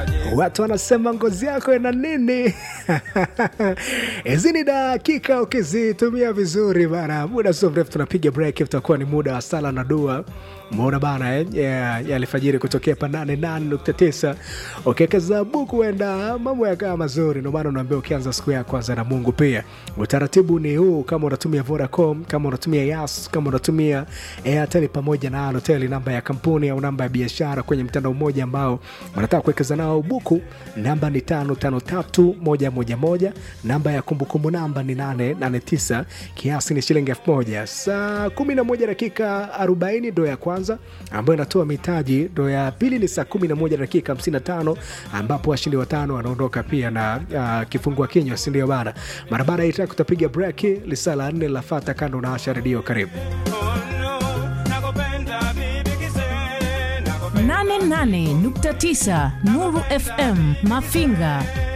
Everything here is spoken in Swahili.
watu wanasema ngozi yako ina nini? hizi ni dakika ukizitumia vizuri bana, muda sio mrefu tunapiga break, utakuwa ni muda wa sala na dua Umeona bana eh? yeah, ya alfajiri kutokea pa 88.9 ukiwekeza buku huenda mambo yakawa mazuri. Ndio maana unaambia ukianza siku ya kwanza na Mungu. Pia utaratibu ni huu, kama unatumia Vodacom, kama unatumia Yas, kama unatumia Airtel pamoja na Halotel, namba ya kampuni au namba ya biashara kwenye mtandao mmoja ambao unataka kuwekeza nao buku, namba ni 553111 namba ya kumbukumbu namba ni 889 kiasi ni shilingi 1000 saa 11 dakika 40 ndo ya kwanza ambayo inatoa mitaji. Ndo ya pili ni saa 11 dakika 55 ambapo washindi watano wanaondoka pia na uh, kifungua kinywa, si ndio bana? Mara baada ya itaka kutapiga break, lisaa la nne lafata kando na Asha Redio. Karibu 88.9 Nuru FM Mafinga